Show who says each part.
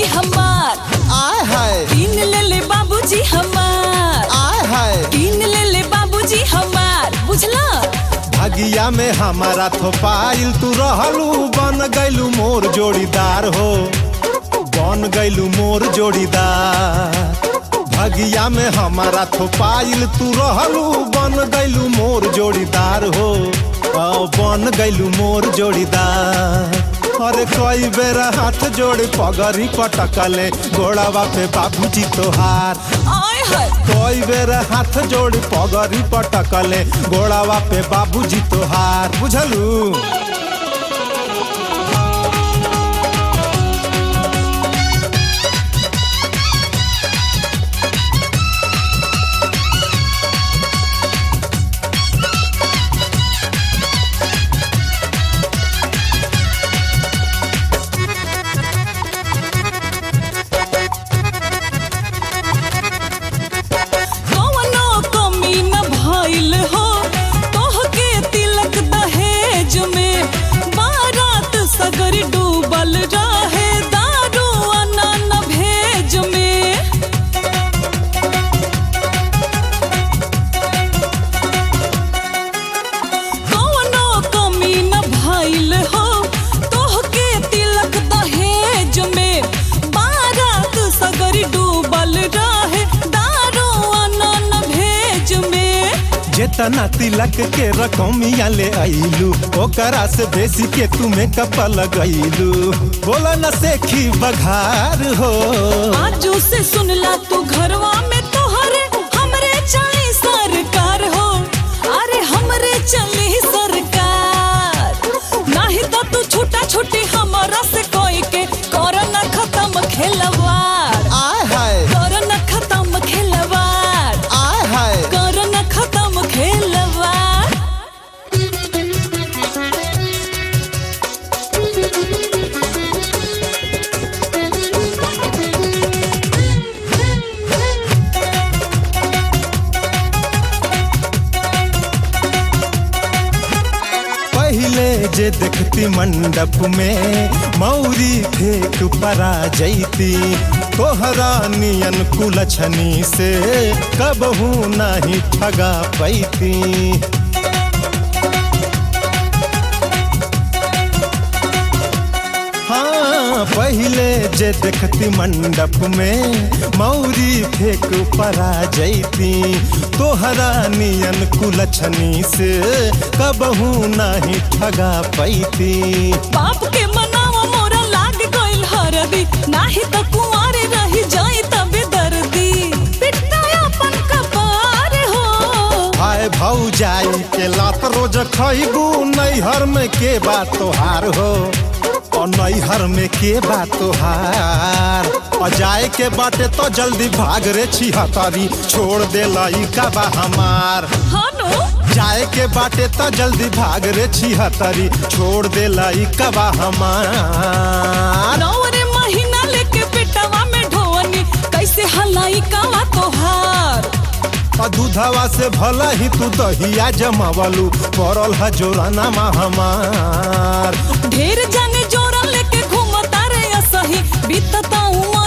Speaker 1: हमार
Speaker 2: आय हाय
Speaker 1: तीन ले ले बाबूजी हमार
Speaker 2: आय हाय
Speaker 1: तीन ले ले बाबूजी हमार बुझला
Speaker 2: भगिया में हमारा थोपाइल तू रहलू बन गैलू मोर जोड़ीदार हो बन गैलू मोर जोड़ीदार भगिया में हमारा थोपाइल तू रहलू बन गैलू मोर जोड़ीदार हो आ, बन गैलू मोर जोड़ीदार अरे कई बेर हाथ जोड़ी पगरी पटकले गोड़ावा पे बाबूजी तोहार
Speaker 1: आय हाय
Speaker 2: कई बेर हाथ जोड़ी पगरी पटकले गोड़ावा पे बाबूजी तोहार बुझलू
Speaker 1: कवनो कमी न भइल हो तोहके तिलक दहेज में बारात सगर डूबल रहे दारू अनन भेज में कवनो कमी न भइल हो तोहके तिलक दहेज में बारात सगर डूबल रहे दारू अनन भेज में
Speaker 2: जेतना तिलक के रकमिया ले आइलू ओकरा से बेसी के तुम्हें कपल लगैलू बोला न सेखी बघार हो
Speaker 1: आजू से सुनला तू घरवा में तोहरे हमरे चली सरकार हो अरे हमरे चली सरकार नाही तो तू छूटा छूटी हमारा से कोई के कोरोना खत्म खेलवार
Speaker 2: आय हाय
Speaker 1: कोरोना खत्म खेलवार
Speaker 2: आय हाय
Speaker 1: कोरोना खत्म खेलवार
Speaker 2: पहले जे देखती मंडप में मौरी फेंक परा जैती तोहरा नियन कुलछनी से कबहू नहीं ठगा पैती हाँ पहले जे देखती मंडप में मौरी फेंक परा जैती तोहरा नियन कुलछनी से कबहू नहीं ठगा पैती
Speaker 1: बाप के मनावा मोरा लाग गइल हरदी नाही तो कुंवारे रही जाई तबे दर्दी पिटना अपन कपार हो
Speaker 2: हाय भाऊ जाई के लात रोज खैबू नैहर में के बात तोहार हो और नैहर में के बात तोहार और जाए के बाटे तो जल्दी भाग रे छिहतरी छोड़ दे लइका बा हमार
Speaker 1: हानो
Speaker 2: जाए के बाटे तो जल्दी भाग रे छिहतरी छोड़ दे लइका बा हमार
Speaker 1: नौरे महीना लेके पेटवा में ढोवनी कैसे हलाई कावा तोहार
Speaker 2: और दूधवा से भला ही तू दहिया जमावलू पड़ल है जोराना मा हमार
Speaker 1: ढेर जाने जोरा लेके घूमता रे असही बीतता उमर